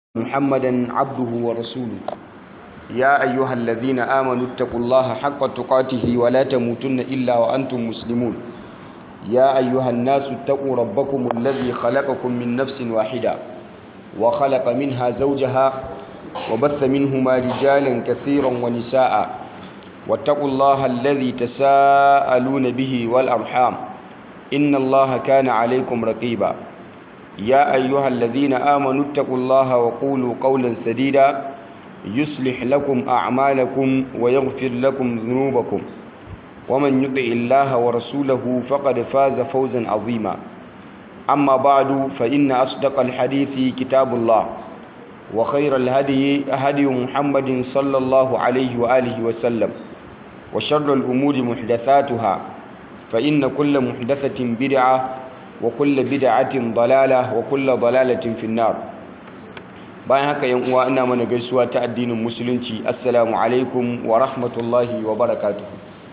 محمدا عبده ورسوله يا أيها الذين آمنوا اتقوا الله حق تقاته ولا تموتن إلا وأنتم مسلمون يا أيها الناس اتقوا ربكم الذي خلقكم من نفس واحدة وخلق منها زوجها وبث منهما رجالا كثيرا ونساء واتقوا الله الذي تساءلون به والأرحام إن الله كان عليكم رقيبا يا أيها الذين آمنوا اتقوا الله وقولوا قولا سديدا يصلح لكم أعمالكم ويغفر لكم ذنوبكم ومن يطع الله ورسوله فقد فاز فوزا عظيما أما بعد فإن أصدق الحديث كتاب الله وخير الهدي هدي محمد صلى الله عليه وآله وسلم وشر الأمور محدثاتها فإن كل محدثة بدعة وكل بدعة ضلالة وكل ضلالة في النار bayan haka yan uwa ina mana gaisuwa ta addinin musulunci assalamu alaikum wa rahmatullahi wa barakatuh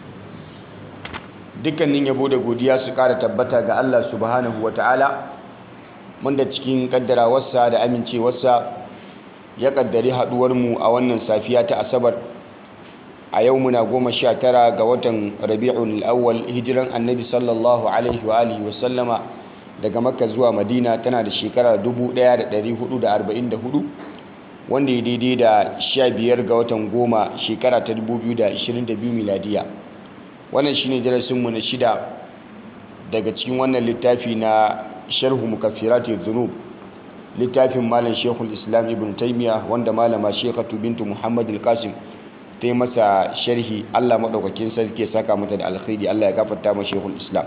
dukkanin yabo da godiya su kara tabbata ga Allah subhanahu wa ta'ala mun da cikin kaddarawarsa da amincewarsa ya kaddari haduwar mu a wannan safiya ta asabar a yau muna goma sha tara ga watan rabi'ul awwal hijiran annabi sallallahu alaihi wa alihi wa sallama daga makka zuwa madina tana da shekara 1444 wanda ya daidai da 15 ga watan goma shekara ta 2022 miladiya wannan shine darasinmu na shida daga cikin wannan littafi na sharhu mukaffirati dhunub littafin malam shekul islam ibn taimiya wanda malama shekatu bintu muhammad al-qasim ta yi masa sharhi allah maɗaukakin sarki ya saka mata da alkhairi allah ya gafarta ma shekul islam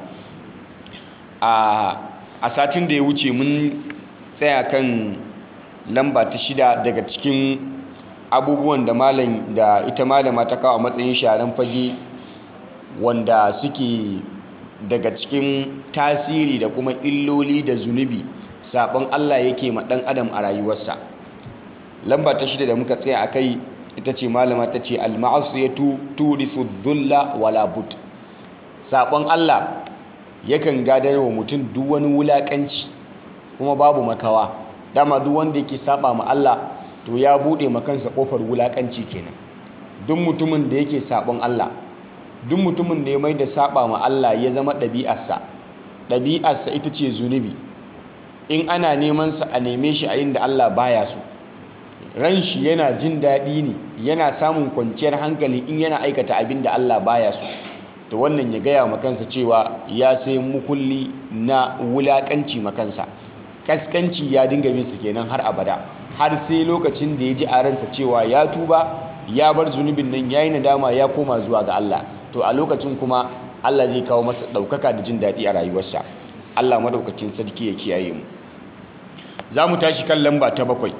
a satin da ya wuce mun tsaya kan lamba ta shida daga cikin abubuwan da malam da ita malama ta kawo matsayin sharan fage wanda suke daga cikin tasiri da kuma illoli da zunubi sabon Allah yake ma dan adam a rayuwarsa lamba ta shida da muka tsaya akai ita ce malama ta ce al-ma'asiyatu turithu dhulla wala but sabon Allah yakan gadar wa mutum duk wani wulakanci kuma babu makawa dama duk wanda yake saba ma Allah to ya bude ma kansa kofar wulakanci kenan duk mutumin da yake sabon Allah duk mutumin da ya mai da saba ma Allah ya zama ɗabi'arsa ɗabi'arsa ita ce zunubi in ana neman sa a neme shi a inda Allah baya so ran shi yana jin daɗi ne yana samun kwanciyar hankali in yana aikata abin da Allah baya so to wannan ya gaya makansa cewa ya sai mukulli na wulakanci makansa kaskanci ya dinga bin sa kenan har abada har sai lokacin da ya ji a ransa cewa ya tuba ya bar zunubin nan yayi nadama ya koma zuwa ga Allah to a lokacin kuma Allah zai kawo masa ɗaukaka da jin daɗi a rayuwarsa Allah madaukakin sarki ya kiyaye mu za mu tashi kan lamba ta bakwai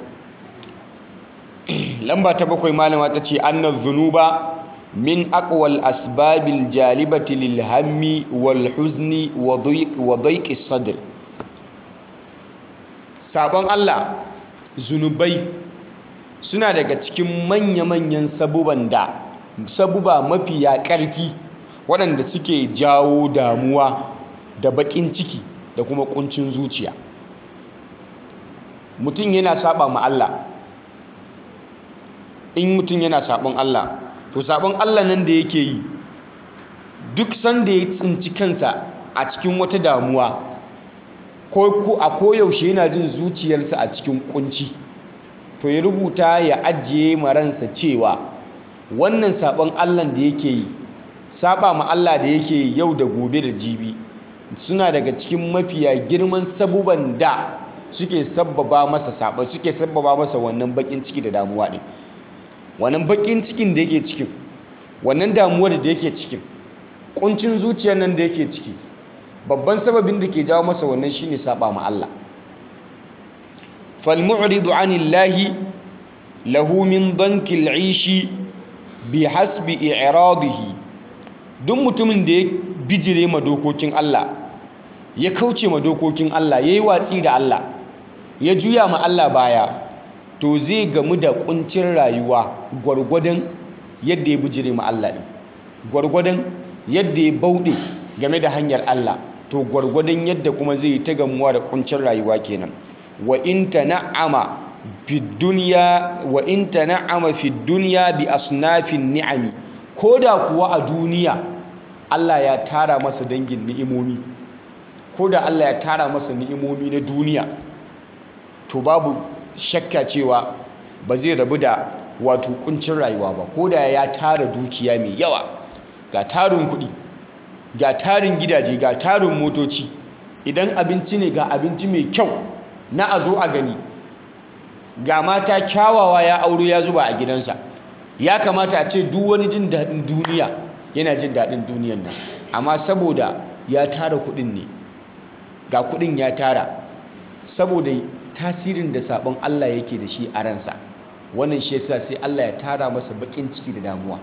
lamba ta bakwai malama ta ce annar zunuba min aqwal asbabil jalibati lil hammi wal huzni wa dayqi sadr sabon Allah zunubai suna daga cikin manya-manyan sabuban da sabuba mafiya ƙarfi waɗanda suke jawo damuwa da baƙin ciki da kuma ƙuncin zuciya mutum yana saba ma Allah in mutum yana sabon Allah to sabon Allah nan da yake yi duk sanda ya tsinci kansa a cikin wata damuwa ko a koyaushe yana jin zuciyarsa a cikin kunci to ya rubuta ya ajiye maransa cewa wannan sabon Allah da yake yi saba ma Allah da yake yi yau da gobe da jibi suna daga cikin mafiya girman sabuban da suke sabbaba masa saba suke sabbaba masa wannan bakin ciki da damuwa din wannan bakin cikin da yake cikin wannan damuwar da yake cikin kuncin zuciyar nan da yake ciki babban sababin da ke jawo masa wannan shine saba ma Allah fal mu'ridu anillahi lahu min dankil ishi bi hasbi i'radihi duk mutumin da ya bijire ma dokokin Allah ya kauce ma dokokin Allah yayi watsi da Allah ya juya ma Allah baya to zai gamu da kuncin rayuwa gwargwadon yadda ya bijire ma Allah din gwargwadon yadda ya bauɗe game da hanyar Allah to gwargwadon yadda kuma zai ta gamuwa da kuncin rayuwa kenan wa in tana'ama fi dunya wa in tan'ama fi dunya bi asnafin ni'ami koda kuwa a duniya Allah ya tara masa dangin ni'imomi koda Allah ya tara masa ni'imomi na duniya to babu shakka cewa ba zai rabu da wato kuncin rayuwa ba koda ya tara dukiya mai yawa ga tarin kuɗi ga tarin gidaje ga tarin motoci idan abinci ne ga abinci mai kyau na a zo a gani ga mata kyawawa ya auro ya zuba a gidansa ya kamata a ce duk wani jin daɗin duniya yana jin daɗin duniyan nan amma saboda ya tara kuɗin ne ga kuɗin ya tara saboda tasirin da sabon Allah yake da shi a ransa wannan shi yasa sai Allah ya tara masa bakin ciki da damuwa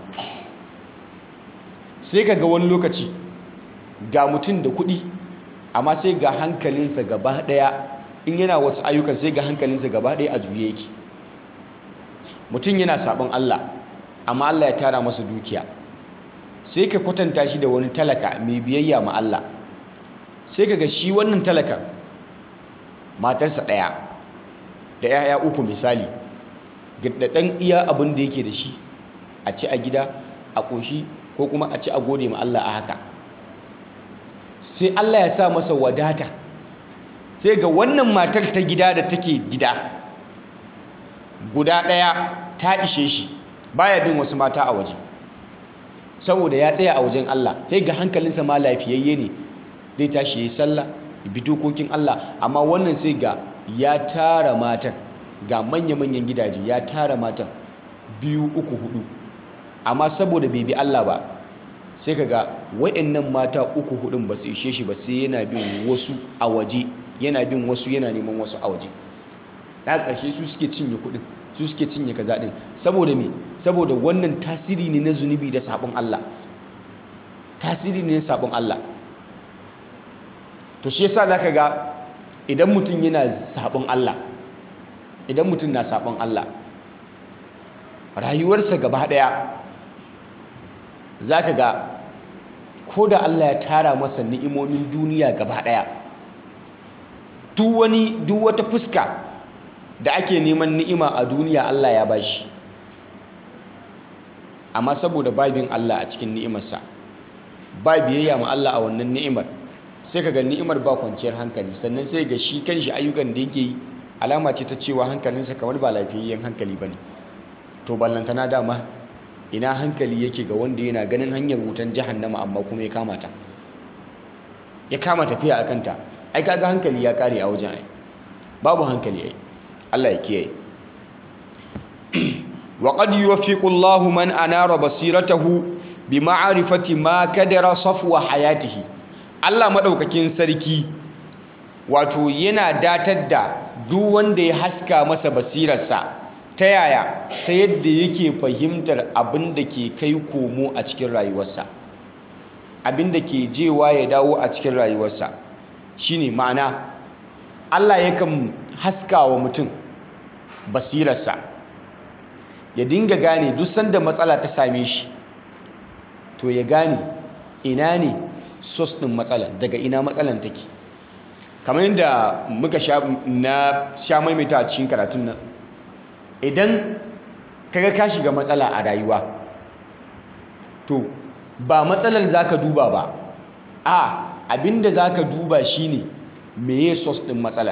sai ka ga wani lokaci ga mutum da kuɗi amma sai ga hankalinsa gaba ɗaya in yana wasu ayyukan sai ga hankalinsa gaba ɗaya a juye yake mutum yana sabon Allah amma Allah ya tara masa dukiya sai ka kwatanta shi da wani talaka mai biyayya ma Allah sai ka ga shi wannan talakan matarsa ɗaya da 'ya'ya uku misali da ɗan iya abin da yake da shi a ci a gida a ƙoshi ko kuma a ci a gode ma Allah a haka sai Allah ya sa masa wadata sai ga wannan matar ta gida da take gida guda ɗaya ta ishe shi baya bin wasu mata a waje saboda ya tsaya a wajen Allah sai ga hankalinsa ma lafiyayye ne zai tashi ya yi sallah bi dokokin Allah amma wannan sai ga ya tara matan ga manya-manyan gidaje ya tara matan biyu uku hudu amma saboda bai bi Allah ba sai kaga wayannan mata uku hudun ba su ishe shi ba sai yana bin wasu a waje yana bin wasu yana neman wasu a waje na ƙarshe su suke cinye kudin su suke cinye kaza din saboda me saboda wannan tasiri ne na zunubi da sabon Allah tasiri ne na sabon Allah to shi yasa zaka ga idan mutum yana sabon Allah idan mutum na sabon Allah rayuwarsa gaba daya zaka ga ko da Allah ya tara masa ni'imomin duniya gaba daya duk wani duk wata fuska da ake neman ni'ima a duniya Allah ya bashi amma saboda babin Allah a cikin ni'imarsa ba biyayya ma Allah a wannan ni'imar sai ka ga ni'imar ba kwanciyar hankali sannan sai ga shi kanshi ayyukan da yake yi alama ce ta cewa hankalinsa kamar ba lafiyayyen hankali bane to ballantana dama ina hankali yake ga wanda yana ganin hanyar wutan jahannama amma kuma ya kama ta ya kama tafiya a kanta ai kaga hankali ya kare a wajen ai babu hankali ai Allah ya kiyaye wa qad yuwaffiqu Allahu man anara basiratahu bi ma'rifati ma kadara safwa hayatihi Allah madaukakin sarki wato yana datar da duk wanda ya haska masa basirarsa ta yaya ta yadda yake fahimtar abin da ke kai komo a cikin rayuwarsa abin da ke jewa ya dawo a cikin rayuwarsa shine ma'ana Allah yakan haska wa mutum basirarsa ya dinga gane duk sanda matsala ta same shi to ya gane ina ne sos ɗin matsala daga ina matsalan take kamar yadda muka sha na sha maimaita a cikin karatun nan idan kaga ka shiga matsala a rayuwa to ba matsalar zaka duba ba a abinda zaka duba shine meye sos ɗin matsalar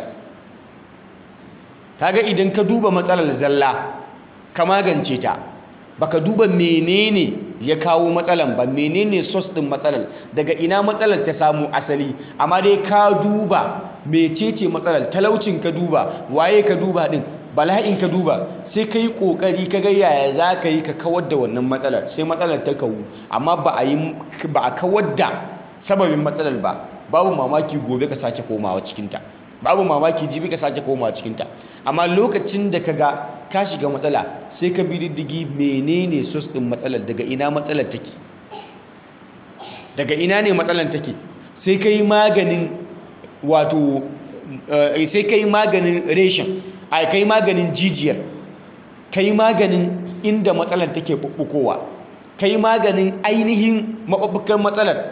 kaga idan ka duba matsalar zalla ka magance ta baka duba menene ya kawo matsalan ba menene source din matsalar daga ina matsalar ta samu asali amma dai ka duba mecece matsalar talaucin ka duba waye ka duba din bala'in ka duba sai ka yi kokari ka ga yaya za ka yi ka kawar da wannan matsalar sai matsalar ta kawu amma ba a yi ba a kawar da sababin matsalar ba babu mamaki gobe ka sake komawa cikinta babu mamaki jibi ka sake komawa cikinta amma lokacin da ka ga ka shiga matsala sai ka bi diddigi menene sos din matsalar daga ina matsalar take daga ina ne matsalar take sai ka yi maganin wato sai ka yi maganin reshen a ka yi maganin jijiyar ka yi maganin inda matsalar take bubbukowa ka yi maganin ainihin maɓuɓɓukan matsalar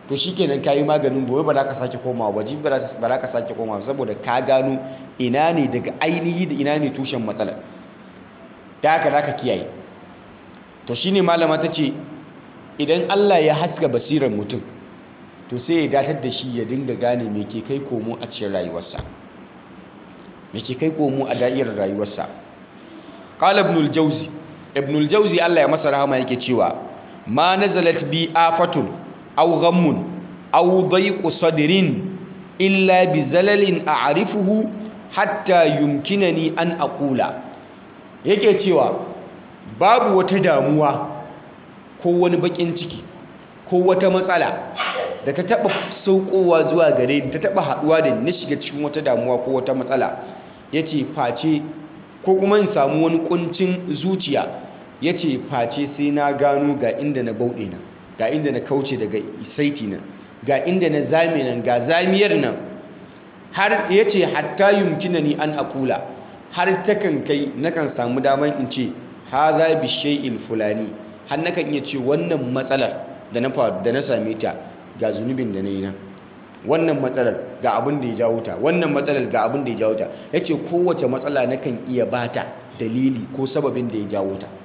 to shikenan kayi maganin gobe ba za ka sake komawa ba jibi ba za ka sake komawa saboda ka gano ina ne daga ainihi da ina ne tushen matsalar da haka za ka kiyaye to shine malama ta ce idan Allah ya haska basirar mutum to sai ya datar da shi ya dinga gane me ke kai komo a cikin rayuwarsa me ke kai komo a da'irar rayuwarsa qala ibn al-jawzi ibn al-jawzi Allah ya masa rahama yake cewa ma nazalat bi afatun aw ghammun aw dayqu sadrin illa bi zalalin a'rifuhu hatta yumkinani an aqula yake cewa babu wata damuwa ko wani bakin ciki ko wata matsala da ta taba saukowa zuwa gare ni ta taba haduwa da ni shiga cikin wata damuwa ko wata matsala yace face ko kuma in samu wani kuncin zuciya yace face sai na gano ga inda na bauɗe nan ga inda na kauce daga saiti nan ga inda na zame nan ga zamiyar nan har yace hatta yumkinani an akula har takan kai nakan samu daman in ce haza bi shay'il fulani har nakan iya ce wannan matsalar da na faru da na same ta ga zunubin da na yi nan wannan matsalar ga abin da ya jawo ta wannan matsalar ga abin da ya jawo ta yace kowace matsala nakan iya bata dalili ko sababin da ya jawo ta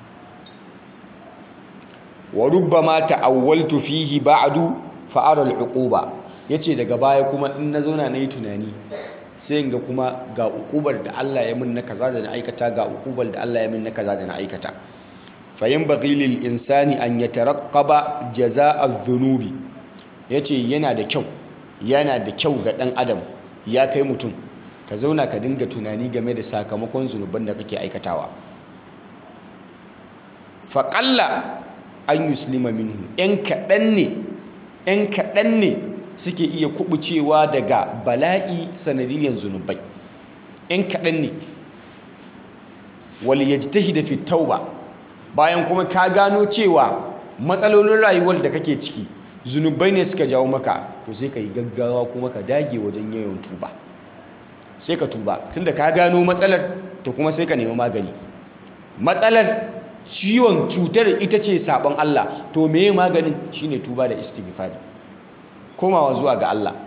wa rubbama ta'awwaltu fihi ba'du fa ara al-uquba yace daga baya kuma in na zauna nayi tunani sai ga kuma ga ukubar da Allah ya min na kaza da na aikata ga ukubar da Allah ya min na kaza da na aikata fa yanbaghi lil insani an yataraqqaba jazaa'a dhunubi yace yana da kyau yana da kyau ga dan adam ya kai mutum ka zauna ka dinga tunani game da sakamakon zunuban da kake aikatawa fa qalla an yuslima minhu yan kadan ne yan kadan ne suke iya kubucewa daga bala'i sanadiyyar zunubai ‘yan kaɗan ne wali ya ji tahi da fitauba bayan kuma ka gano cewa matsalolin rayuwar da kake ciki zunubai ne suka jawo maka to sai ka yi gaggawa kuma ka dage wajen yawan tuba sai ka tuba tunda ka gano matsalar to kuma sai ka nemi magani matsalar ciwon cutar ita ce sabon Allah to meye maganin shine tuba da istighfari komawa zuwa ga Allah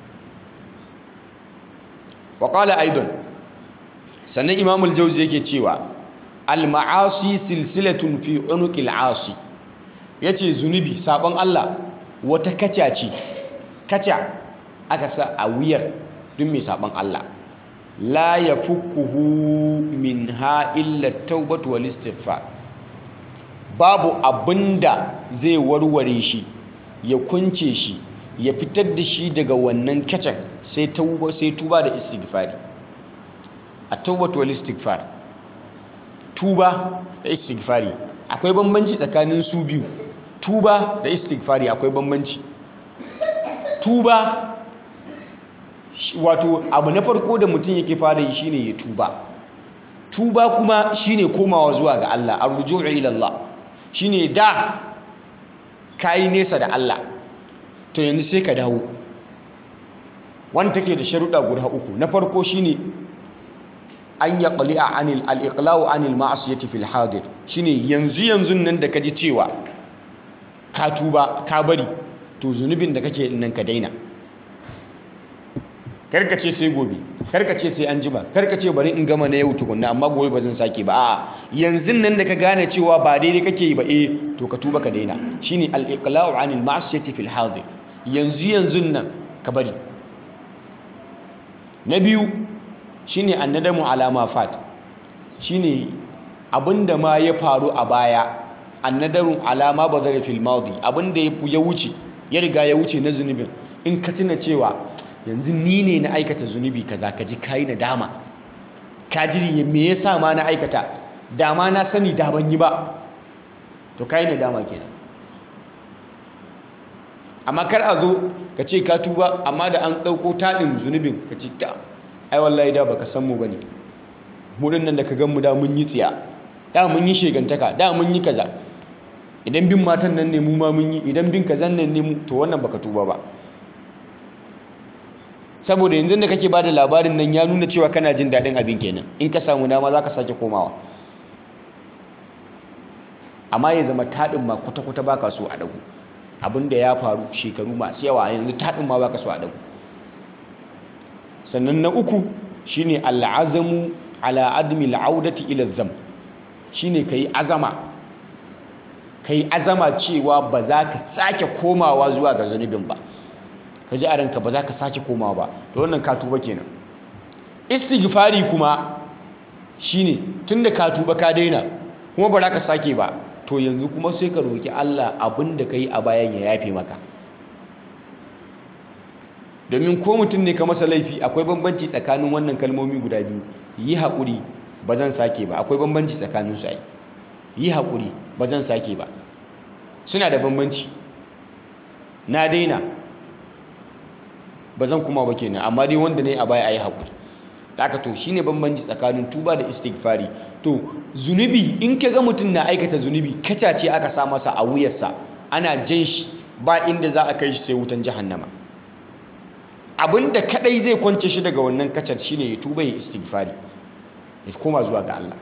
wa qala aidan sannan imamul jauzi yake cewa al ma'asi silsilatun fi unuqil asi yace zunubi sabon Allah wata kaca ce kaca aka sa a wuyar duk mai sabon Allah la yafukkuhu minha illa at-taubatu wal istighfar babu abinda zai warware shi ya kunce shi ya fitar da shi daga wannan kacan sai tuba sai tuba da istighfari at-tawbatu wal istighfar tuba da istighfari akwai bambanci tsakanin su biyu tuba da istighfari akwai bambanci tuba wato abu na farko da mutum yake fara yi shine ya tuba tuba kuma shine komawa zuwa ga Allah arju'u ila Allah shine da kai nesa da Allah to yanzu sai ka dawo wanda take da sharuɗa guda uku na farko shine an ya qali'a anil al-iqla'u anil ma'asiyati fil hadir shine yanzu yanzu nan da kaji cewa ka tuba ka bari to zunubin da kake nan ka daina karka ce sai gobe karka ce sai an jima karka ce bari in gama na yau tukunna amma gobe ba zan sake ba a'a yanzu nan da ka gane cewa ba daidai kake yi ba eh to ka tuba ka daina shine al-iqla'u anil ma'asiyati fil hadir yanzu yanzu nan ka bari na biyu shine annadamu alama fat shine abinda ma ya faru a baya annadaru alama bazara fil madi abinda ya wuce ya riga ya wuce na zunubin in ka tuna cewa yanzu ni ne na aikata zunubi kaza ka ji kai na dama ka ji me yasa ma na aikata dama na sani da ban yi ba to kai na dama kenan amma kar a zo ka ce ka tuba amma da an ɗauko taɗin zunubin ka ce ta ai wallahi da baka san mu bane mu nan da ka gan mu da mun yi tsiya da mun yi shegantaka da mun yi kaza idan bin matan nan ne mu ma mun yi idan bin kazan nan ne mu to wannan baka tuba ba saboda yanzu da kake bada labarin nan ya nuna cewa kana jin daɗin abin kenan in ka samu dama za ka sake komawa amma ya zama taɗin ma kwata-kwata baka so a ɗagu abin da ya faru shekaru masu yawa yanzu taɗin ma baka so a ɗago sannan na uku shine al'azamu ala admi al'audati ila zam shine kai azama kai azama cewa ba za ka sake komawa zuwa ga zunubin ba ka ji a ranka ba za ka sake komawa ba to wannan ka tuba kenan istighfari kuma shine tunda ka tuba ka daina kuma ba za ka sake ba to yanzu kuma sai ka roki Allah abin da ka yi a bayan ya yafe maka domin ko mutum ne ka masa laifi akwai bambanci tsakanin wannan kalmomi guda biyu yi haƙuri ba zan sake ba akwai bambanci tsakanin su ai yi haƙuri ba zan sake ba suna da bambanci na daina ba zan kuma ba kenan amma dai wanda ne a baya ayi haƙuri haka to shine bambanci tsakanin tuba da istighfari to zunubi in ka ga mutum na aikata zunubi kacace aka sa masa a wuyarsa ana jan shi ba inda za a kai shi sai wutan jahannama abinda kadai zai kwance shi daga wannan kacar shine ya tuba ya istighfari ya koma zuwa ga Allah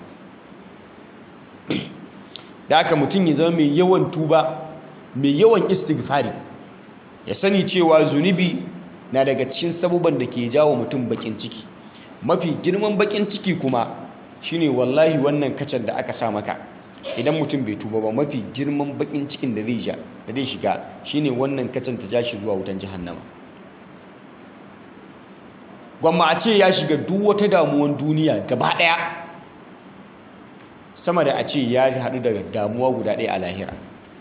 da haka mutum ya zama mai yawan tuba mai yawan istighfari ya sani cewa zunubi na daga cikin sabuban da ke jawo mutum bakin ciki mafi girman bakin ciki kuma shine wallahi wannan kacar da aka sa maka idan mutum bai tuba ba mafi girman bakin cikin da zai ja da zai shiga shine wannan kacar ta ja shi zuwa wutan jahannama gwamma a ce ya shiga duk wata damuwan duniya gaba daya sama da a ce ya haɗu daga damuwa guda ɗaya a lahira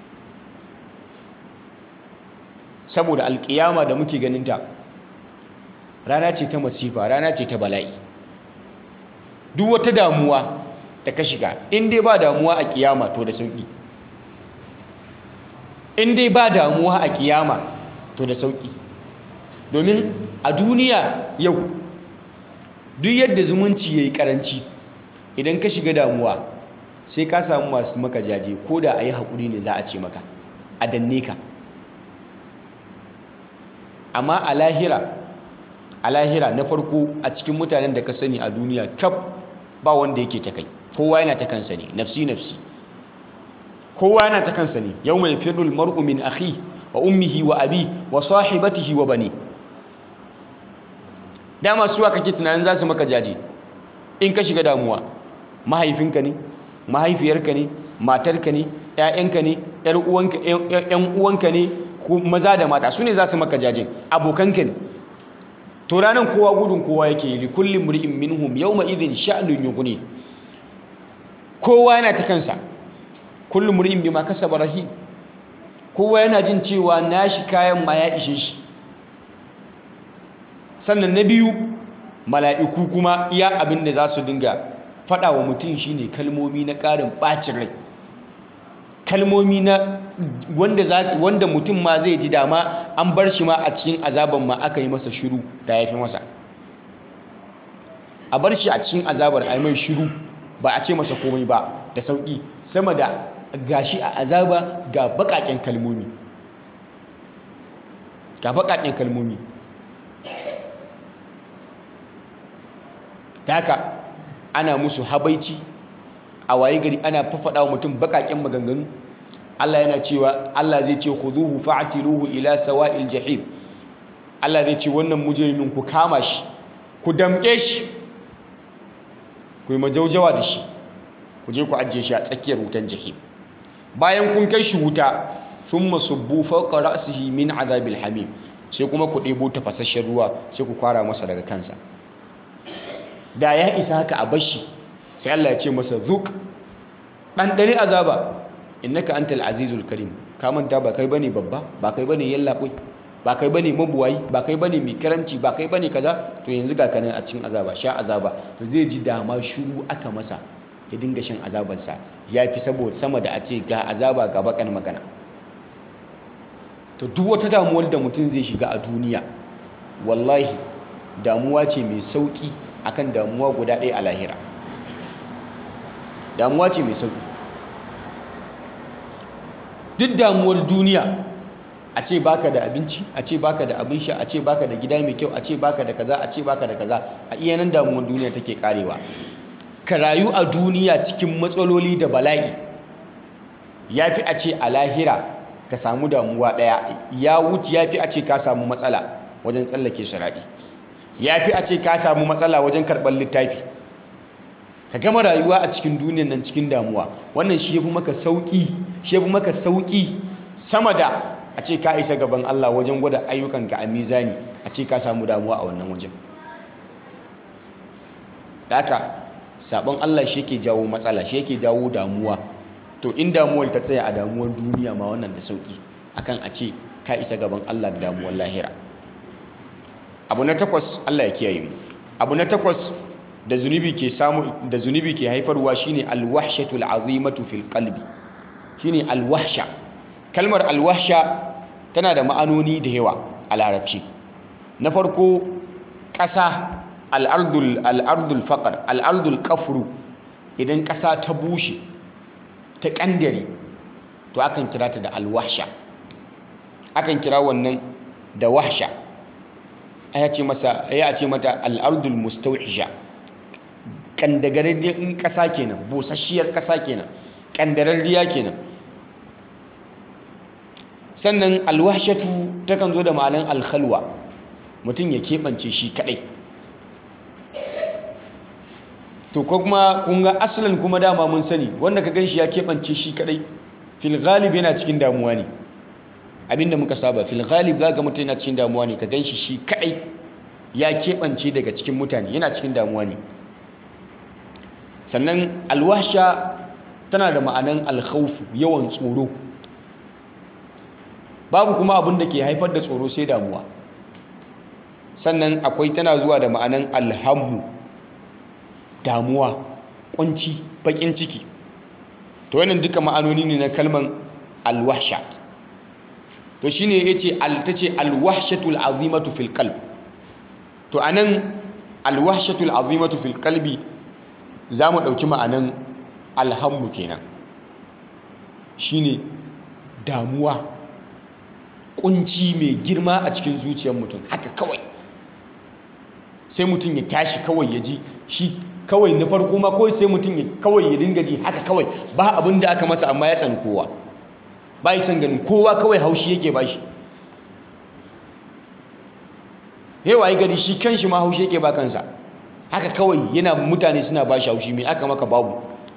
saboda alƙiyama da muke ganinta rana ce ta masifa rana ce ta bala'i duk wata damuwa da ka shiga in dai ba damuwa a kiyama to da sauki in dai ba damuwa a kiyama to da sauki domin a duniya yau duk yadda zumunci ya yi karanci idan ka shiga damuwa sai ka samu masu maka jaje ko da a yi haƙuri ne za a ce maka a danne ka amma a lahira a lahira na farko a cikin mutanen da ka sani a duniya kaf ba wanda yake ta kai kowa yana ta kansa ne nafsi nafsi kowa yana ta kansa ne yau mai firul mar'u min akhi wa ummihi wa abi wa sahibatihi wa bani dama suwa kake tunanin za su maka jaje in ka shiga damuwa mahaifinka ne mahaifiyarka ne matarka ne ƴaƴanka ne ƴan uwanka ne maza da mata su ne za su maka jaje abokanka ne to ranar kowa gudun kowa yake yi likulli mri'in minhum yawma idhin sha'nun yughni kowa yana ta kansa kullu mri'in bima kasaba rahim kowa yana jin cewa nashi kayan ma ya ishe shi sannan na biyu mala'iku kuma iya abin da za su dinga faɗa wa mutum shine kalmomi na ƙarin ɓacin rai kalmomi na wanda za wanda mutum ma zai ji dama an bar shi ma a cikin azaban ma aka yi masa shiru da ya fi masa a bar shi a cikin azabar a yi mai shiru ba a ce masa komai ba da sauƙi sama da gashi a azaba ga baƙaƙen kalmomi ga baƙaƙen kalmomi ta haka ana musu habaici a waye gari ana fafaɗa wa mutum baƙaƙen maganganu Allah yana cewa Allah zai ce khuduhu fa'tiluhu ila sawa'il jahim Allah zai ce wannan mujrimin ku kama shi ku damƙe shi ku yi majaujawa da shi ku je ku ajiye shi a tsakiyar wutan jahim bayan kun kai shi wuta thumma subbu fawqa ra'sihi min azabil hamim sai kuma ku ɗebo tafasasshen ruwa sai ku kwara masa daga kansa da ya isa haka a bashi sai Allah ya ce masa zuk ɗanɗani azaba innaka antal azizul karim ka manta ba kai bane babba ba kai bane yallaɓoi ba kai bane mabuwayi ba kai bane mai karamci ba kai bane kaza to yanzu ga kanan a cikin azaba sha azaba to zai ji dama shiru aka masa ya dinga shan azabarsa ya fi saboda sama da a ce ga azaba ga bakan magana to duk wata damuwar da mutum zai shiga a duniya wallahi damuwa ce mai sauki akan damuwa guda ɗaya a lahira damuwa ce mai sauki duk damuwar duniya a ce baka da abinci a ce baka da abin sha a ce baka da gida mai kyau a ce baka da kaza a ce baka da kaza a iya nan damuwar duniya take karewa ka rayu a duniya cikin matsaloli da bala'i ya fi a ce a lahira ka samu damuwa ɗaya ya wuce ya fi a ce ka samu matsala wajen tsallake sharaɗi ya fi a ce ka samu matsala wajen karɓar littafi ka gama rayuwa a cikin duniyan nan cikin damuwa wannan shi ya fi maka sauƙi shi ya fi maka sauƙi sama da a ce ka isa gaban Allah wajen gwada ayyukanka a mizani a ce ka samu damuwa a wannan wajen da haka sabon Allah shi yake jawo matsala shi yake jawo damuwa to in damuwar ta tsaya a damuwar duniya ma wannan da sauki akan a ce ka isa gaban Allah da damuwar lahira abu na takwas Allah ya kiyaye mu abu na takwas da zunubi ke samu da zunubi ke haifarwa shine alwahshatul azimatu fil qalbi shine alwahsha kalmar alwahsha tana da ma'anoni da yawa a larabci na farko ƙasa al'ardul al'ardul faqar al'ardul kafru idan ƙasa ta bushe ta ƙandare to akan kira ta da alwahsha akan kira wannan da wahsha aya ce masa ya ce mata al'ardul mustawhisha kandagararriyar ƙasa kenan busasshiyar ƙasa kenan kandararriya kenan sannan alwahshatu takan zo da ma'anan alkhalwa mutum ya keɓance shi kaɗai to ko kuma kun ga asalin kuma dama mun sani wanda ka ganshi ya keɓance shi kaɗai fil ghalib yana cikin damuwa ne abinda muka saba fil ghalib za ga mutum yana cikin damuwa ne ka ganshi shi kaɗai ya keɓance daga cikin mutane yana cikin damuwa ne sannan alwasha tana da ma'anan alkhawfu yawan tsoro babu kuma abin da ke haifar da tsoro sai damuwa sannan akwai tana zuwa da ma'anan alhammu damuwa kunci bakin ciki to wannan duka ma'anoni ne na kalman alwahsha to shine yace al tace alwahshatul azimatu fil qalb to anan alwahshatul azimatu fil qalbi zamu dauki ma'anan alhammu kenan shine damuwa kunci mai girma a cikin zuciyar mutum haka kawai sai mutum ya tashi kawai ya ji shi kawai na farko ma kawai sai mutum ya kawai ya dinga ji haka kawai ba abin da aka masa amma ya tsani kowa ba yi son ganin kowa kawai haushi yake ba shi yawa yi gari shi kan shi ma haushi yake ba kansa haka kawai yana mutane suna ba shi haushi mai aka maka babu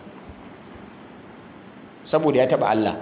saboda ya taba Allah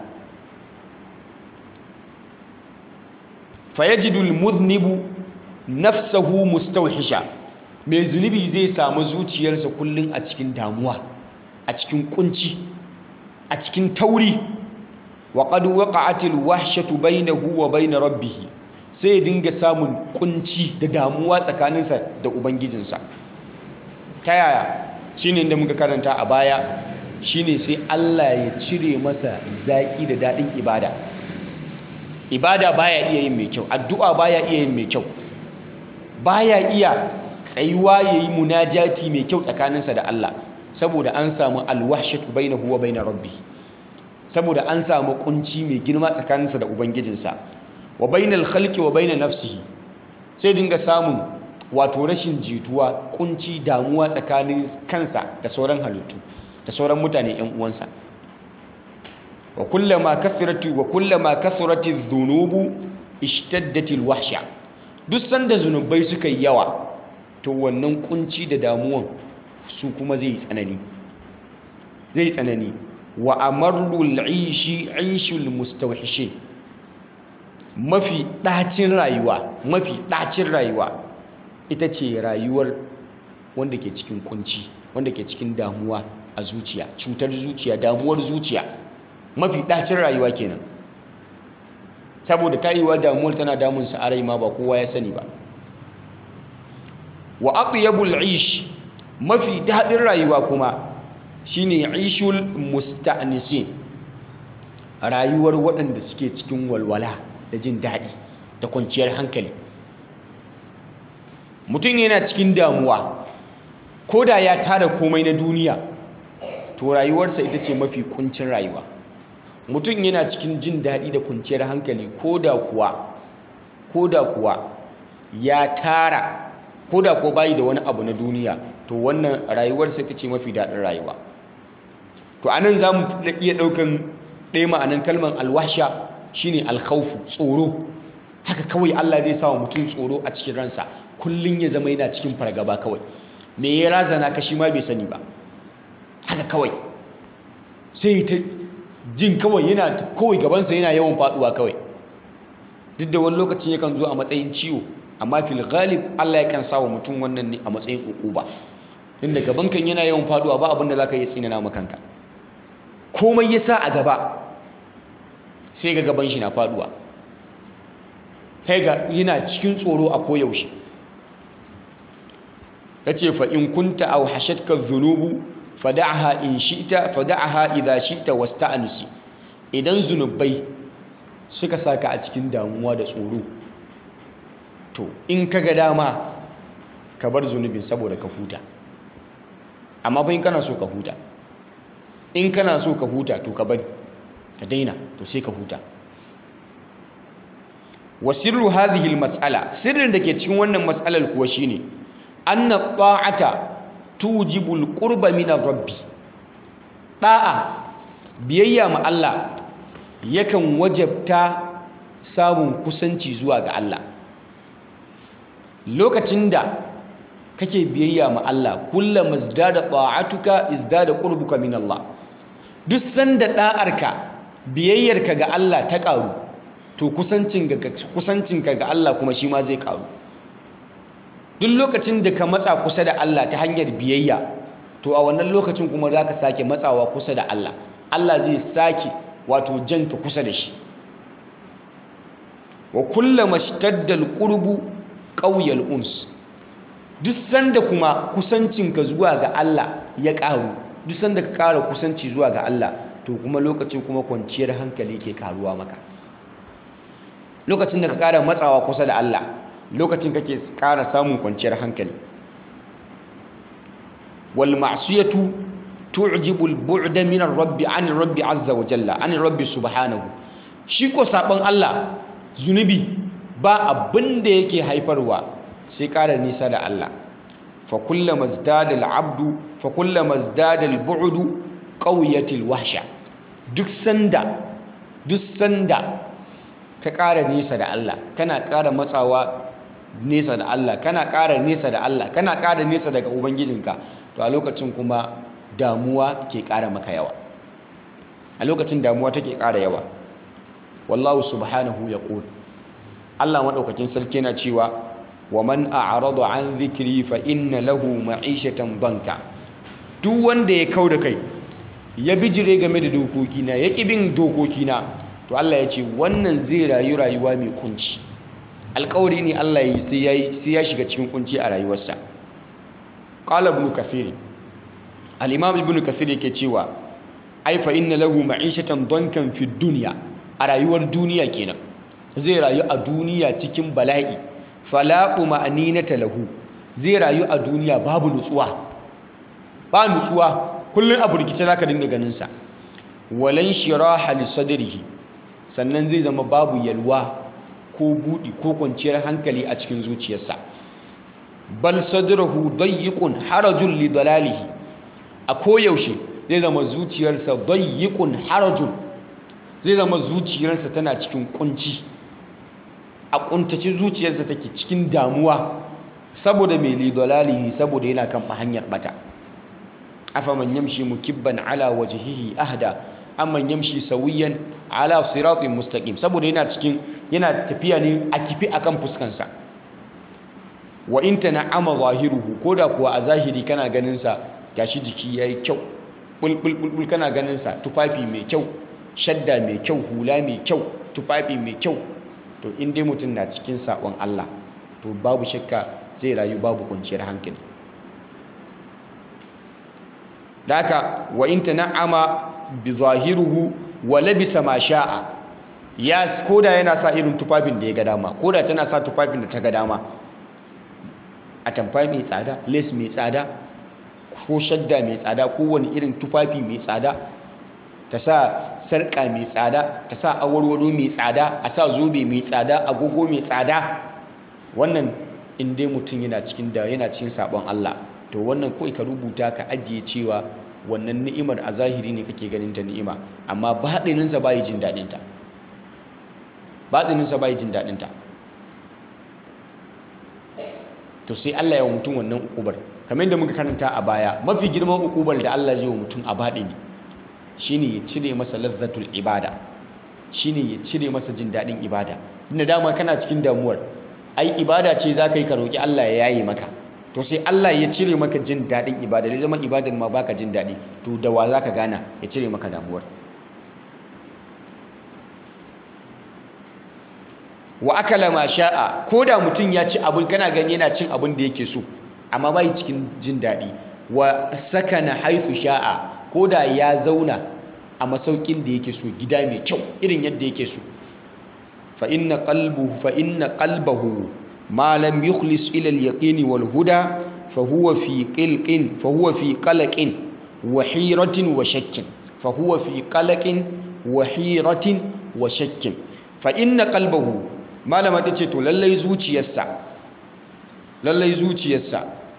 fayajidul mudhnibu nafsahu mustawhisha mai zunubi zai samu zuciyarsa kullum a cikin damuwa a cikin kunci a cikin tauri wa qad waqa'atil wahshatu bainahu wa bain rabbih sai dinga samun kunci da damuwa tsakaninsa da ubangijinsa ta yaya shine inda muka karanta a baya shine sai Allah ya cire masa zaki da dadin ibada ibada baya iya yin mai kyau addu'a baya iya yin mai kyau baya iya tsayuwa yayi munajati mai kyau tsakaninsa da Allah saboda an samu alwahshatu bainahu wa bain rabbi saboda an samu kunci mai girma tsakaninsa da ubangijinsa wa bainal khalqi wa bain nafsihi sai dinga samun wato rashin jituwa kunci damuwa tsakanin kansa da sauran halittu da sauran mutane yan uwansa wa kullama kathratu wa kullama kathrati dhunubu ishtaddatil wahsha duk sanda zunubai suka yi yawa to wannan kunci da damuwan su kuma zai tsanani zai tsanani wa amarrul aishi aishul mustawhishin mafi ɗacin rayuwa mafi ɗacin rayuwa ita ce rayuwar wanda ke cikin kunci wanda ke cikin damuwa a zuciya cutar zuciya damuwar zuciya mafi ɗacin rayuwa kenan saboda ta yi wa damuwar tana damunsa a rai ma ba kowa ya sani ba wa atyabul aish mafi daɗin rayuwa kuma shine aishul musta'nisin rayuwar waɗanda suke cikin walwala da jin daɗi da kwanciyar hankali mutum yana cikin damuwa ko da ya tara komai na duniya to rayuwarsa ita ce mafi kuncin rayuwa mutum yana cikin jin daɗi da kwanciyar hankali ko da kuwa ko da kuwa ya tara ko da kuwa bayi da wani abu na duniya to wannan rayuwarsa ita ce mafi daɗin rayuwa to anan za mu iya ɗaukan ɗaya ma'anan kalmar alwasha shine alkhawfu tsoro haka kawai Allah zai sa wa mutum tsoro a cikin ransa kullun ya zama yana cikin fargaba kawai me ya razana ka shi ma bai sani ba haka kawai sai ta jin kawai yana kawai gabansa yana yawan faduwa kawai duk da wani lokacin yakan zo a matsayin ciwo amma fil ghalib Allah yakan sa wa mutum wannan ne a matsayin ukuba inda gaban kan yana yawan faduwa ba abin da zaka yi tsinana ma kanka komai ya sa a gaba sai ga gaban shi na faduwa sai ga yana cikin tsoro a koyaushe yace fa in kunta aw hashatka dhunubu fada'aha in shi'ta fada'aha idha shi'ta wasta'nisi idan zunubai suka saka a cikin damuwa da tsoro to in kaga dama ka bar zunubin saboda ka huta amma fa in kana so ka huta in kana so ka huta to ka bari ka daina to sai ka huta wa sirru hadhihi almas'ala sirrin da ke cikin wannan mas'alar kuwa shine anna ta'ata tujibu alqurba min rabbi da'a biyayya ma Allah yakan wajabta samun kusanci zuwa ga Allah lokacin da kake biyayya ma Allah kullama izdada ta'atuka izdada qurbuka min Allah duk sanda da'arka biyayyarka ga Allah ta karu to kusancinka ga Allah kuma shi ma zai karu duk lokacin da ka matsa kusa da Allah ta hanyar biyayya to a wannan lokacin kuma za ka sake matsawa kusa da Allah Allah zai sake wato janka kusa da shi wa kullama shtadda alqurbu qawiya uns duk sanda kuma kusancinka zuwa ga Allah ya karu duk sanda ka kara kusanci zuwa ga Allah to kuma lokacin kuma kwanciyar hankali ke karuwa maka lokacin da ka kara matsawa kusa da Allah lokacin kake kara samun kwanciyar hankali wal ma'siyatu tu'jibu al bu'da min ar-rabb 'an ar-rabb 'azza wa jalla 'an ar-rabb subhanahu shi ko sabon Allah zunubi ba abin da yake haifarwa sai kara nisa da Allah fa kullama izdada al-'abdu fa kullama izdada al-bu'du qawiyatil wahsha duk sanda duk sanda ka ƙara nesa da Allah kana ƙara matsawa nesa da Allah kana ƙara nesa da Allah kana ƙara nesa daga ubangijinka to a lokacin kuma damuwa ke ƙara maka yawa a lokacin damuwa take ƙara yawa wallahu subhanahu yaqul Allah madaukakin sarki yana cewa wa man a'rada an dhikri fa inna lahu ma'ishatan banka duk wanda ya kauda kai ya bijire game da dokokina ya ƙi bin dokokina to Allah ya ce wannan zai rayu rayuwa mai kunci alƙawari ne Allah ya yi sai ya shiga cikin kunci a rayuwarsa qala ibn kathir al-imam ibn kathir yake cewa ai fa inna lahu ma'ishatan dankan fi dunya a rayuwar duniya kenan zai rayu a duniya cikin bala'i fala ma'aninata lahu zai rayu a duniya babu nutsuwa ba nutsuwa kullum a burkice za ka dinga ganinsa walan shiraha li sadrihi sannan zai zama babu yalwa ko buɗi ko kwanciyar hankali a cikin zuciyarsa bal sadrahu dayyiqun harajun li dalalihi a koyaushe zai zama zuciyarsa dayyiqun harajun zai zama zuciyarsa tana cikin kunci a kuntace zuciyarsa take cikin damuwa saboda mai li dalalihi saboda yana kan hanyar bata afaman yamshi mukibban ala wajhihi ahda amman yamshi sawiyan ala siratin mustaqim saboda yana cikin yana tafiya ne a kifi akan fuskansa wa in tana'ama zahiruhu koda kuwa a zahiri kana ganin sa gashi jiki yayi kyau bulbul bulbul kana ganin sa tufafi mai kyau shadda mai kyau hula mai kyau tufafi mai kyau to in dai mutum na cikin sabon Allah to babu shakka zai rayu babu kwanciyar hankali da haka wa in tana'ama bi zahiruhu wa labisa ma sha'a ya koda yana sa irin tufafin da ya ga dama koda tana sa tufafin da ta ga dama atamfa mai tsada lace mai tsada ko shadda mai tsada ko wani irin tufafi mai tsada ta sa sarƙa mai tsada ta sa awarwaro mai tsada a sa zobe mai tsada agogo mai tsada wannan in dai mutum yana cikin da yana cikin sabon Allah to wannan kawai ka rubuta ka ajiye cewa wannan ni'imar a zahiri ne kake ganin ta ni'ima amma baɗininsa ba yi jin daɗinta batsininsa bai jin daɗinta to sai Allah ya wa mutum wannan ukubar kamar yadda muka karanta a baya mafi girman ukubar da Allah zai wa mutum a baɗini shine ya cire masa lazzatul ibada shine ya cire masa jin daɗin ibada inda dama kana cikin damuwar ai ibada ce za ka yi ka roƙi Allah ya yaye maka to sai Allah ya cire maka jin daɗin ibada da zama ibadar ma baka jin daɗi to da wa za ka gana ya cire maka damuwar wa akala ma sha'a ko da mutum ya ci abin kana gani yana cin abin da yake so amma bai cikin jin daɗi wa sakana haithu sha'a ko da ya zauna a masaukin da yake so gida mai kyau irin yadda yake so fa inna qalbuhu fa inna qalbahu ma lam yukhlis ila al-yaqin wal huda fa huwa fi qilqin fa huwa fi qalaqin wa hiratin wa shakkin fa huwa fi qalaqin wa hiratin wa shakkin fa inna qalbahu malama tace to lallai zuciyarsa lallai zuciyarsa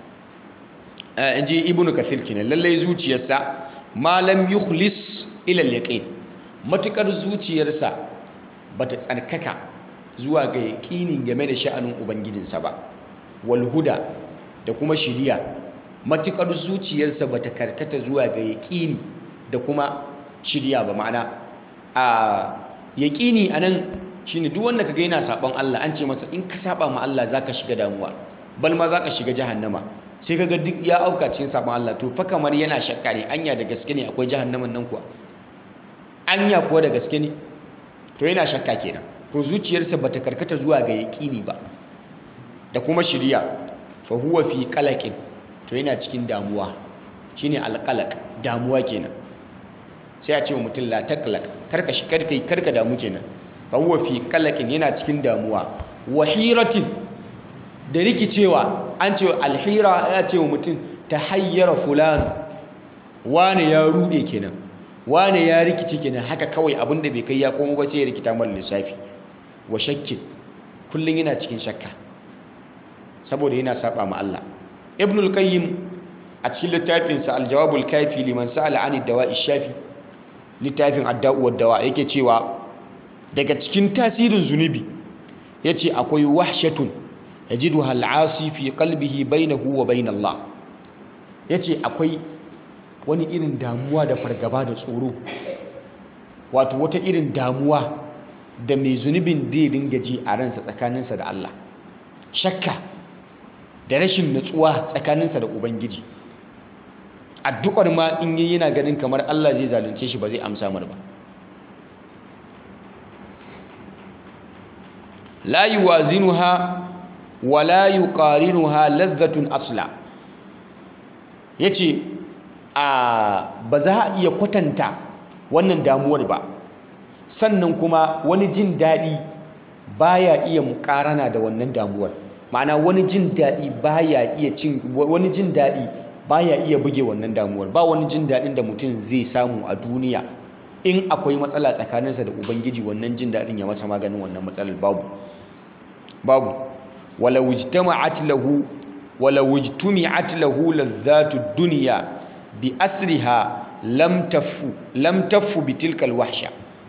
inji ibnu kathir kenan lallai zuciyarsa malam yukhlis ila al-yaqin matukar zuciyarsa bata tsarkaka zuwa ga yaqinin game da sha'anin ubangijinsa ba wal huda da kuma shiriya matukar zuciyarsa bata karkata zuwa ga yaqini da kuma shiriya ba ma'ana a yaqini anan shine duk wanda kaga yana saban Allah an ce masa in ka saba ma Allah zaka shiga damuwa bal ma zaka shiga jahannama sai kaga duk ya auka cikin saban Allah to fa kamar yana shakka ne anya da gaske ne akwai jahannaman nan kuwa anya kuwa da gaske ne to yana shakka kenan to zuciyarsa bata karkata zuwa ga yaqini ba da kuma shiriya fa huwa fi qalaqin to yana cikin damuwa shine alqalaq damuwa kenan sai a ce wa mutum la taqlaq karka shi karka karka damu kenan fa huwa fi qalaqin yana cikin damuwa wahiratin da rikicewa an ce alhira ya ce wa mutum ta hayyara fulani wane ya rude kenan wane ya rikice kenan haka kawai abinda bai kai ya komo ba sai ya rikita mara lissafi wa shakkin kullum yana cikin shakka saboda yana saba ma Allah ibn al-qayyim a cikin littafinsa al-jawabul kafi liman sa'ala an dawa'i shafi littafin adda'u wad dawa yake cewa daga cikin tasirin zunubi yace akwai wahshatun yajiduha al'asi fi qalbihi bainahu wa bain Allah yace akwai wani irin damuwa da fargaba da tsoro wato wata irin damuwa da mai zunubin zai dinga ji a ransa tsakaninsa da Allah shakka da rashin natsuwa tsakaninsa da ubangiji addu'ar ma in yi yana ganin kamar Allah zai zalunce shi ba zai amsa mar ba la yuwazinuha wala yuqarinuha ladhatun asla yace a ba za a iya kwatanta wannan damuwar ba sannan kuma wani jin daɗi baya iya mukarana da wannan damuwar ma'ana wani jin daɗi baya iya cin wani jin daɗi baya iya buge wannan damuwar ba wani jin daɗin da mutum zai samu a duniya in akwai matsala tsakaninsa da ubangiji wannan jin daɗin ya masa maganin wannan matsalar babu babu wala wujtama'at lahu wala wujtumi'at lahu ladhatu dunya bi asriha lam tafu lam tafu bi tilkal wahsha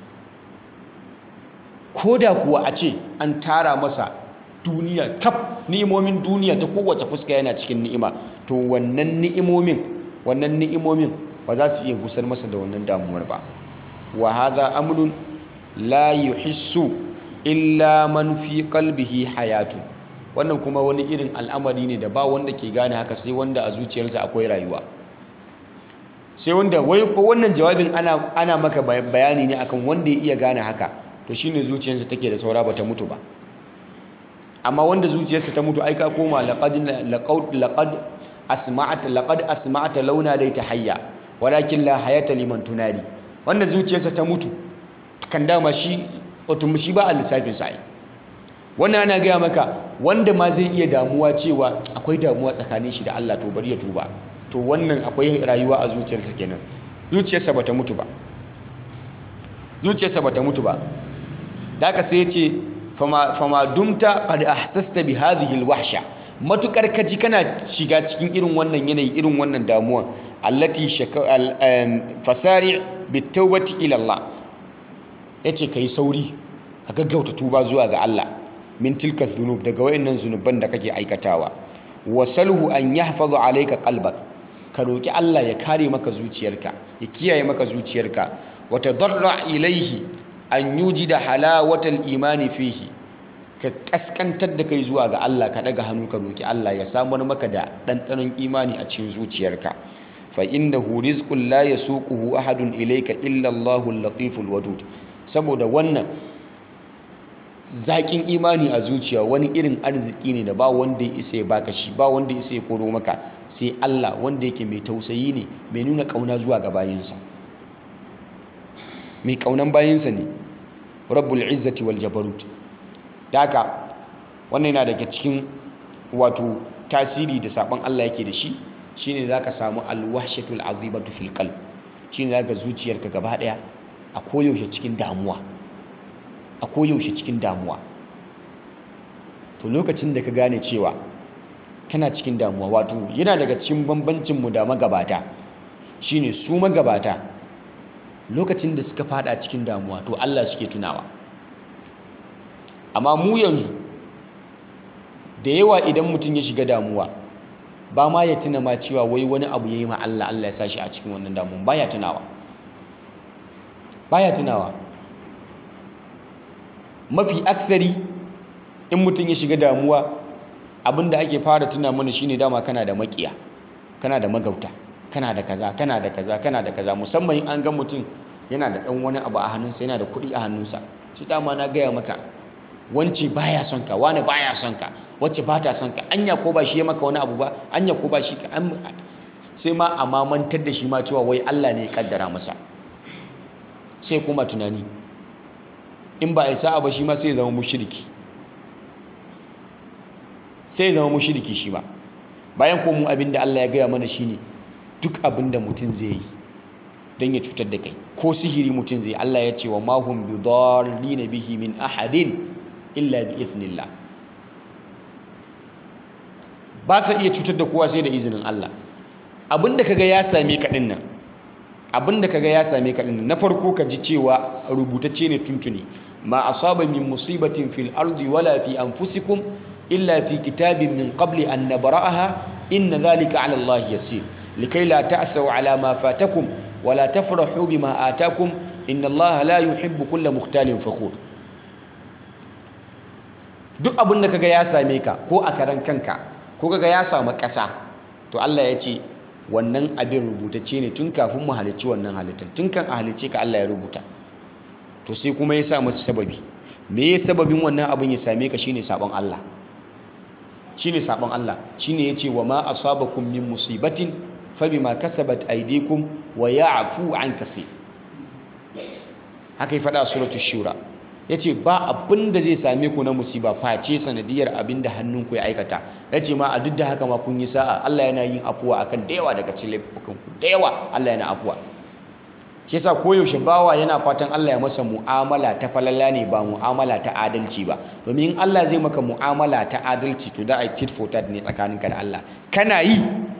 koda kuwa a ce an tara masa duniya kaf ni'imomin duniya ta kowace fuska yana cikin ni'ima to wannan ni'imomin wannan ni'imomin ba za su iya gusar masa da wannan damuwar ba wa hadha amrun la yuhissu illa man fi qalbihi hayatu wannan kuma wani irin al'amari ne da ba wanda ke gane haka sai wanda a zuciyarsa akwai rayuwa sai wanda wai wannan jawabin ana ana maka bayani ne akan wanda ya iya gane haka to shine zuciyarsa take da saura bata mutu ba amma wanda zuciyarsa ta mutu ai ka koma laqad laqad laqad asma'ata laqad asma'ata launa dai ta hayya walakin la hayata liman tunadi wanda zuciyarsa ta mutu kan dama shi wato shi ba a lissafin sa wannan ana gaya maka wanda ma zai iya damuwa cewa akwai damuwa tsakanin shi da Allah to bari ya tuba to wannan akwai rayuwa a zuciyarsa kenan zuciyarsa bata mutu ba zuciyarsa bata mutu ba da haka sai ya ce fama dumta qad ahsasta bi hadhihi alwahsha matukar kaji kana shiga cikin irin wannan yanayi irin wannan damuwa allati fasari bitawbati ila Allah yace kai sauri ka gaggauta tuba zuwa ga Allah min tilka dhunub daga wayannan zunuban da kake aikatawa wasalhu an yahfazu alayka qalbak ka roki Allah ya kare maka zuciyarka ya kiyaye maka zuciyarka wa tadarra ilayhi an yujida halawatal imani fihi ka kaskantar da kai zuwa ga Allah ka daga hannu ka roki Allah ya samar maka da ɗanɗanon imani a cikin zuciyarka fa innahu rizqun la yasuquhu ahadun ilayka illa Allahu al-latiful wadud saboda wannan zaƙin imani a zuciya wani irin arziki ne da ba wanda ya isa ya baka shi ba wanda ya isa ya koro maka sai Allah wanda yake mai tausayi ne mai nuna ƙauna zuwa ga bayinsa mai ƙaunan bayinsa ne rabbul izzati wal jabarut da haka wannan yana daga cikin wato tasiri da sabon Allah yake da shi shine zaka samu alwahshatul azibatu fil qalb shine zaka zuciyarka gaba daya a koyaushe cikin damuwa a koyaushe cikin damuwa to lokacin da ka gane cewa kana cikin damuwa wato yana daga cikin bambancin mu da magabata shine su magabata lokacin da suka fada cikin damuwa to Allah suke tunawa amma mu yanzu da yawa idan mutum ya shiga damuwa ba ma ya tuna ma cewa wai wani abu ya yi ma Allah Allah ya sa shi a cikin wannan damuwa ba ya tunawa ba ya tunawa mafi aksari in mutum ya shiga damuwa abinda ake fara tuna mana shine dama kana da makiya kana da magauta kana da kaza kana da kaza kana da kaza musamman in an ga mutum yana da dan wani abu a hannunsa yana da kuɗi a hannunsa shi dama na gaya maka wance baya son ka wani baya son ka wacce ba ta son ka anya ko ba shi ya maka wani abu ba anya ko ba shi ka sai ma a mamantar da shi ma cewa wai Allah ne ya kaddara masa sai kuma tunani in ba a yi sa'a ba shi ma sai zama mushriki sai zama mushriki shi ma bayan ko mu abin da Allah ya gaya mana shine duk abin da mutum zai yi don ya cutar da kai ko sihiri mutum zai Allah ya ce wa mahum bi dallin bihi min ahadin illa bi idhnillah ba sa iya cutar da kowa sai da izinin Allah abinda kaga ya same ka din nan abinda kaga ya same ka din na farko ka ji cewa rubutacce ne tuntuni ma asaba min musibatin fil ardi wala fi anfusikum illa fi kitabin min qabli an nabra'aha inna dhalika 'ala Allah yasir likai la ta'sau 'ala ma fatakum wala tafrahu bima atakum inna Allah la yuhibbu kulla mukhtalin fakhur duk abinda kaga ya same ka ko a karan kanka ko kaga ya samu ƙasa to Allah ya ce wannan abin rubutacce ne tun kafin mu halicci wannan halittar tun kan a halicce ka Allah ya rubuta to sai kuma ya sa masa sababi me ya sababin wannan abin ya same ka shine sabon Allah shine sabon Allah shine yace wa ma asabakum min musibatin fabima kasabat aydikum wa ya'fu an kaseer haka ya faɗa suratul shura yace ba abin da zai same ku na musiba face sanadiyar abin da hannunku ya aikata yace ma a duk da haka ma kun yi sa'a Allah yana yin afuwa akan da yawa daga cikin laifukan ku da yawa Allah yana afuwa shi yasa koyaushe bawa yana fatan Allah ya masa mu'amala ta falala ne ba mu'amala ta adalci ba domin in Allah zai maka mu'amala ta adalci to da ai tit for tat ne tsakaninka da Allah kana yi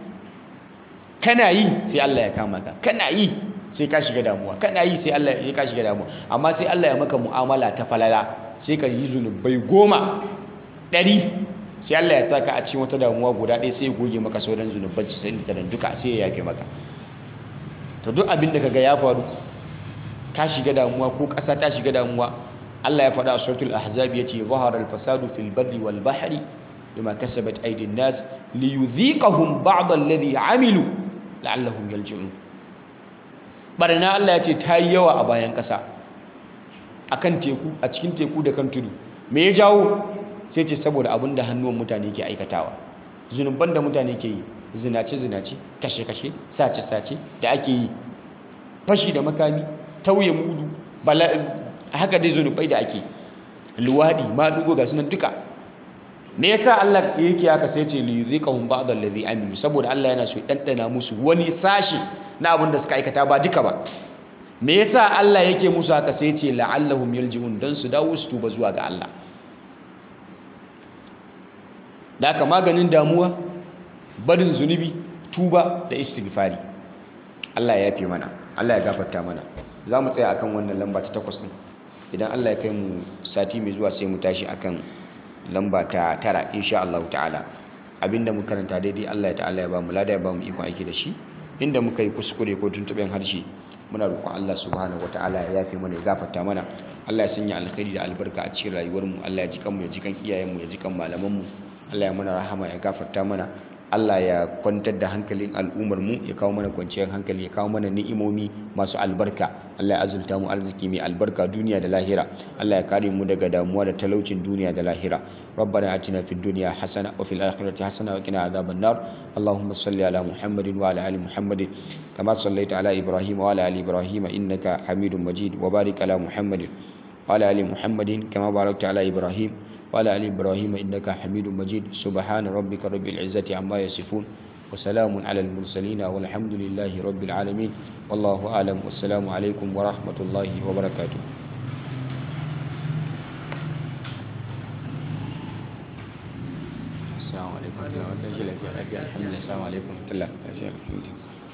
kana yi sai Allah ya kama ka kana yi sai ka shiga damuwa kana yi sai Allah ya ka shiga damuwa amma sai Allah ya maka mu'amala ta falala sai ka yi zunubai goma ɗari sai Allah ya saka a cikin wata damuwa guda ɗaya sai ya goge maka sauran zunuban sai da duka sai ya yafe maka to duk abin da kaga ya faru ka shiga damuwa ko ƙasa ta shiga damuwa Allah ya faɗa a suratul ahzab yace zahara al-fasadu fil barri wal bahri bima kasabat aydin nas liyudhiqahum ba'd alladhi amilu la'allahum yarji'un barna Allah yace ta yi yawa a bayan ƙasa akan teku a cikin teku da kan tudu me ya jawo sai ce saboda abin da hannuwan mutane ke aikatawa zunuban da mutane ke yi zinace-zinace kashe-kashe sace-sace da ake yi fashi da makami tauye mudu haka dai zunubai da ake luwadi maɗugo ga sunan duka me yasa Allah yake haka sai ce li yuziqahum ba'd allazi amilu saboda Allah yana so ya dandana musu wani sashi na abin da suka aikata ba duka ba me yasa Allah yake musu haka sai ce la'allahum yarji'un dan su dawo su tuba zuwa ga Allah da haka maganin damuwa barin zunubi tuba da istighfari Allah ya yafe mana Allah ya gafarta mana za mu tsaya akan wannan lamba ta takwas ɗin idan Allah ya kai mu sati mai zuwa sai mu tashi akan lamba ta tara insha Allah ta'ala abinda mu karanta daidai Allah ya ta'ala ya ba mu lada ya ba mu iko aiki da shi inda muka yi kuskure ko tuntuɓen harshe muna roƙon Allah subhanahu wataala ya yafe mana ya gafarta mana Allah ya sanya alkhairi da albarka a cikin rayuwar mu Allah ya ji kanmu ya ji kan iyayen mu ya ji kan malaman mu Allah ya mana rahama ya gafarta mana Allah ya kwantar da hankalin al'ummar mu ya kawo mana kwanciyar hankali ya kawo mana ni'imomi masu albarka Allah ya azulta mu arziki mai albarka duniya da lahira Allah ya kare mu daga damuwa da talaucin duniya da lahira ربنا آتنا في الدنيا حسنة وفي الآخرة حسنة وقنا عذاب النار اللهم صل على محمد وعلى آل محمد كما صليت على إبراهيم وعلى آل إبراهيم إنك حميد مجيد وبارك على محمد وعلى آل محمد كما باركت على إبراهيم وعلى آل إبراهيم إنك حميد مجيد سبحان ربك رب العزة عما يصفون وسلام على المرسلين والحمد لله رب العالمين والله أعلم والسلام عليكم ورحمة الله وبركاته السلام عليكم ورحمة الله وبركاته الحمد لله السلام عليكم ورحمة الله